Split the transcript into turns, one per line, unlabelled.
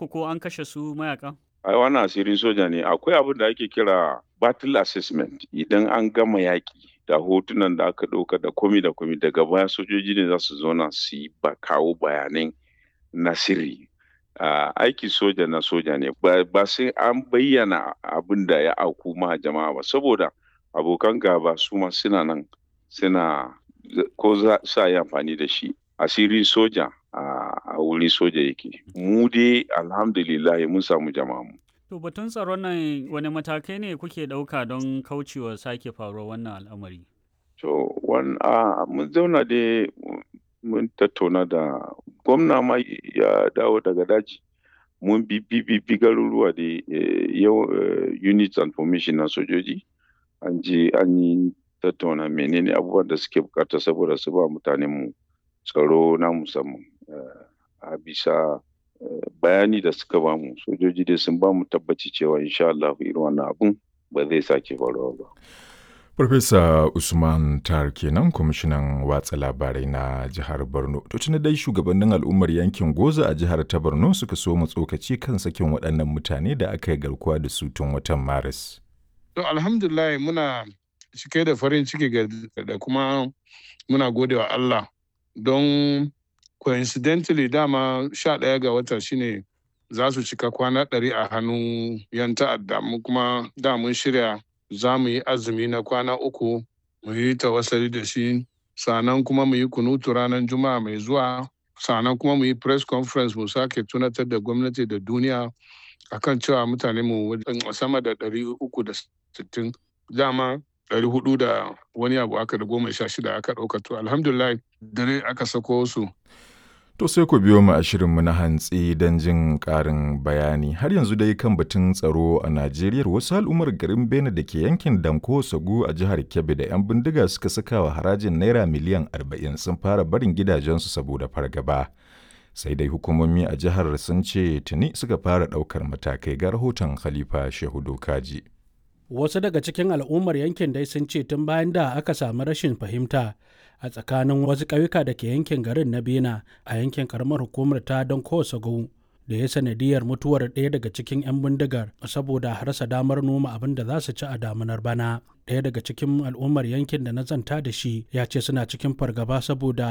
muku ko an kashe su mayakan?
ai wannan asirin soja ne akwai abin da ake kira battle assessment idan an gama yaƙi da hotunan da aka ɗauka da komi da komi daga baya sojoji ne za su zauna su yi ba kawo bayanan na sirri uh, aiki soja na soja ne ba, ba sai an bayyana abin da ya auku ma jama'a ba saboda abokan gaba su ma suna nan suna ko za sa yi amfani da shi asirin soja a wurin soja yake mu dai alhamdulillah mun samu jama'a mu
To batun tsaron nan wani matakai ne kuke ɗauka don kaucewa sake faruwar wannan al'amari?
To, mun zauna dai mun tattauna da gwamna ma ya dawo daga daji. Mun bi bi garuruwa da yau units and formation na sojoji. An je an yi tattauna menene abubuwan da suke bukata saboda su ba mutanenmu tsaro na musamman. A bisa bayani da suka bamu sojoji dai sun bamu tabbaci cewa insha Allah irin wannan abun ba zai sake faruwa ba.
Farfesa Usman Tar kenan kwamishinan watsa labarai na jihar Borno. To tuni dai shugabannin al'ummar yankin Goza a jihar ta Borno suka so mu tsokaci kan sakin waɗannan mutane da aka yi garkuwa da su tun watan Maris.
To alhamdulillah muna cike da farin ciki da kuma muna gode wa Allah don coincidentally dama sha ɗaya ga wata shine za su cika kwana ɗari a hannun yan ta'adda mu kuma da mun shirya za mu yi azumi na kwana uku mu yi tawassali da shi sannan kuma mu yi kunutu ranar juma'a mai zuwa sannan kuma mu yi press conference mu sake tunatar da gwamnati da duniya akan cewa mutane mu sama da ɗari uku da sittin dama ɗari hudu da wani abu aka da goma sha shida aka ɗauka to alhamdulillah dare aka sako su
To sai ku biyo mu a shirinmu na hantsi don jin ƙarin bayani. Har yanzu dai kan batun tsaro a Najeriya wasu al'ummar garin Bene da ke yankin Danko Sagu a jihar Kebbi da 'yan bindiga suka saka wa harajin Naira miliyan 40 sun fara barin gidajensu saboda fargaba. Sai dai hukumomi a jihar sun ce tuni suka fara ɗaukar matakai ga rahoton Khalifa Shehu Dokaji.
Wasu daga cikin al'ummar yankin dai sun ce tun bayan da aka samu rashin fahimta a tsakanin wasu ƙauyuka da ke yankin garin na bena a yankin karamar hukumar ta don kowace da ya sanadiyar mutuwar ɗaya daga cikin 'yan bindigar saboda rasa damar noma abin da za su ci a damunar bana ɗaya daga cikin al'ummar yankin da na zanta da shi ya ce suna cikin fargaba saboda